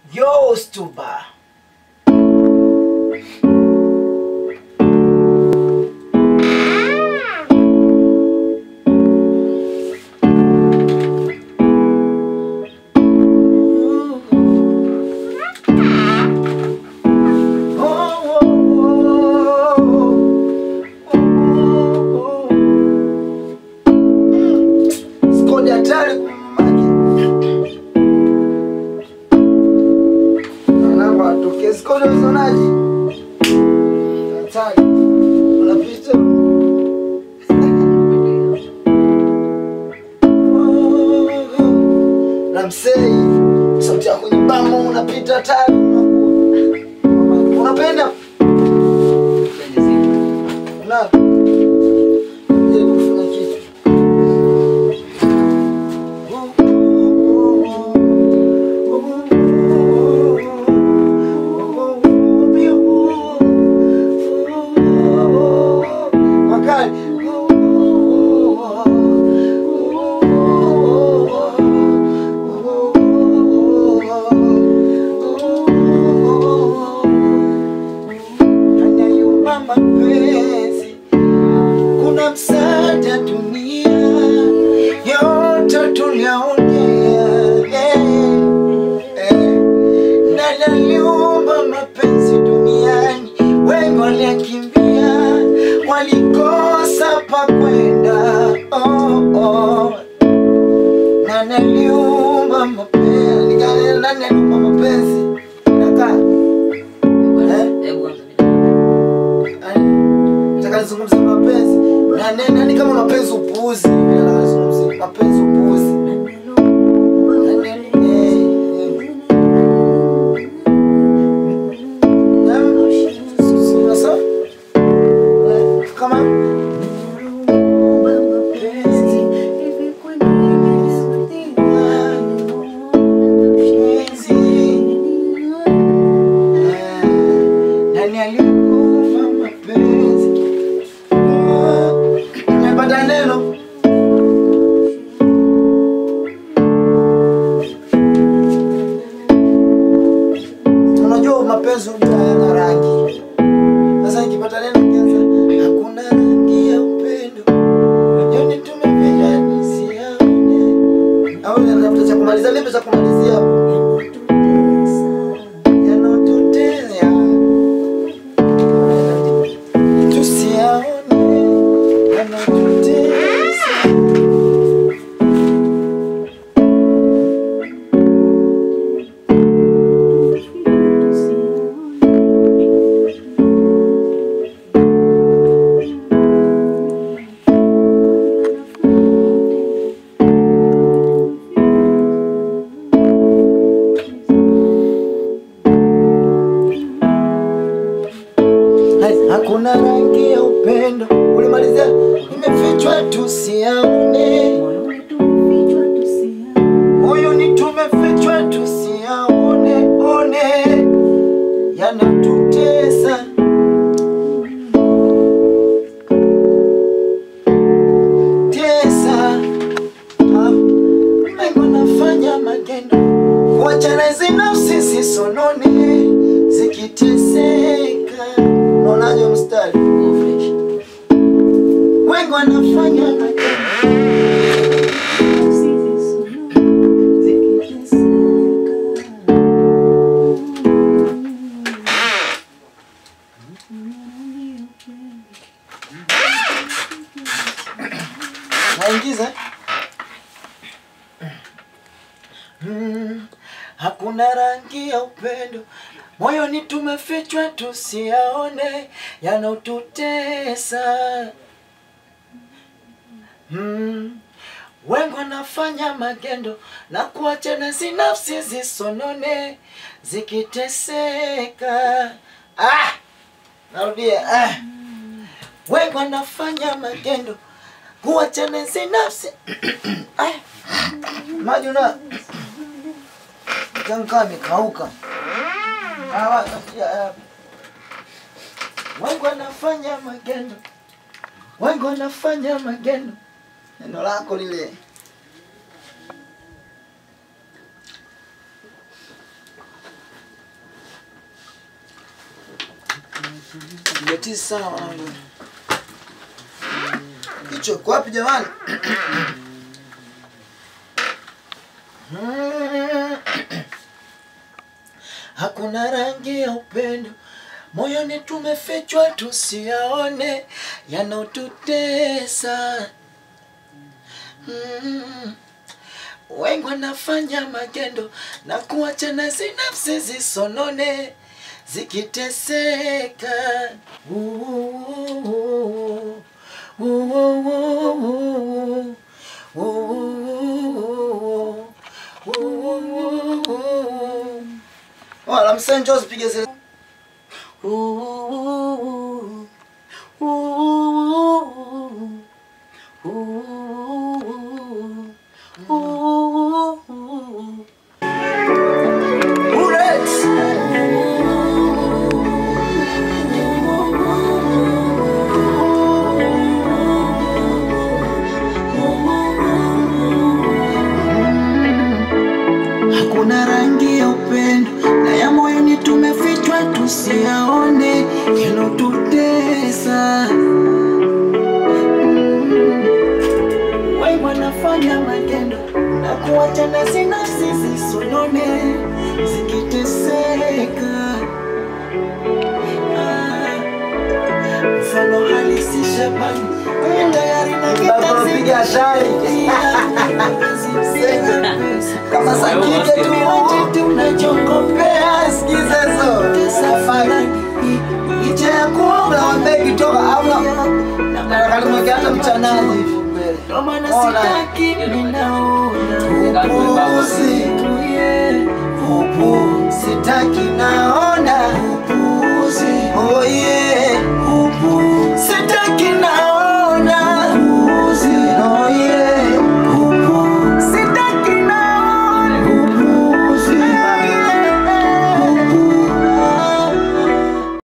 Yo, Stuba. Skodi hatari kumamaki. Namba atoke skodi usonaji. Hatari. Unapita. Namsei. Sauti yako nyembamba unapita hatari. Unapenda? Una. Je, kufanya kitu. mapenzi kuna msaada dunia yote tuliaonea eh, eh. na naliumba mapenzi duniani wengi waliakimbia walikosa pa kwenda oh, oh. na naliumba mapenzi nani aliumba mapenzi nakaa Nataka nizungumze mapenzi. Na nani nani kama mapenzi upuuzi? Nataka nizungumze mapenzi upuuzi. Nani- eh, eh. Na- unasema? Eh, Kama eh, nani aliumba mapenzi? Ah, Nimepata neno. Unajua mapenzi unajua yana rangi. Sasa nikipata neno kianza hakuna rangi ya upendo. Yoni tumependa nisiaone. Au natafuta cha kumalizia nipe cha kumalizia hapo. Yanotuteza. Tusiaone. Yanotuteza. Hai, hakuna rangi ya upendo. Ulimalizia imefichwa tusiaone. Huyu ni tumefichwa tusiaone one, yanatutesa. Tesa, ah, Mungu anafanya magendo kuachana hizi nafsi zisonone zikiteseka. Unaonaje mstari? Wengi wanafanya magendo naingiza mm, hakuna rangi ya upendo moyoni tumefichwa tusiaone yanotutesa mm, wengi wanafanya magendo na kuachana si nafsi zisonone zikiteseka ah! narudia ah! wengi wanafanya magendo kuachana hizi nafsi Ai, maji una tankaa amekauka Hawa- ya- wengi wanafanya magendo wengi wanafanya magendo neno lako lile Jatizi sana wanangu. Hicho iko wapi jamani? Hakuna rangi ya upendo moyoni, tumefichwa tusiyaone yanaotutesa. Mm. Wengi wanafanya magendo na kuachana zinafsi zisonone zikiteseka. Ooh, ooh, ooh, ooh, ooh, ooh, ooh. Wala msenjo usipige zile. Ooh, ooh, ooh, ooh. Bullets. Hakuna rangi ya upendo na ya moyoni tumefichwa tusiyaone yanotutesa. Wengi wanafanya magendo na kuachana zinafsi zisonone zikiteseka. Ah, Mfano halisi Shabani Mwenye tayari na kitanzi kama sakike tu wote tunachokopea sikiza hizo safari licha ya kuoga wambegi toka ama na kalimweke hata mchanaji hivi mbele ndio maana sitaki ninaona upuuzi upu sitaki naona upuuzi oh yeah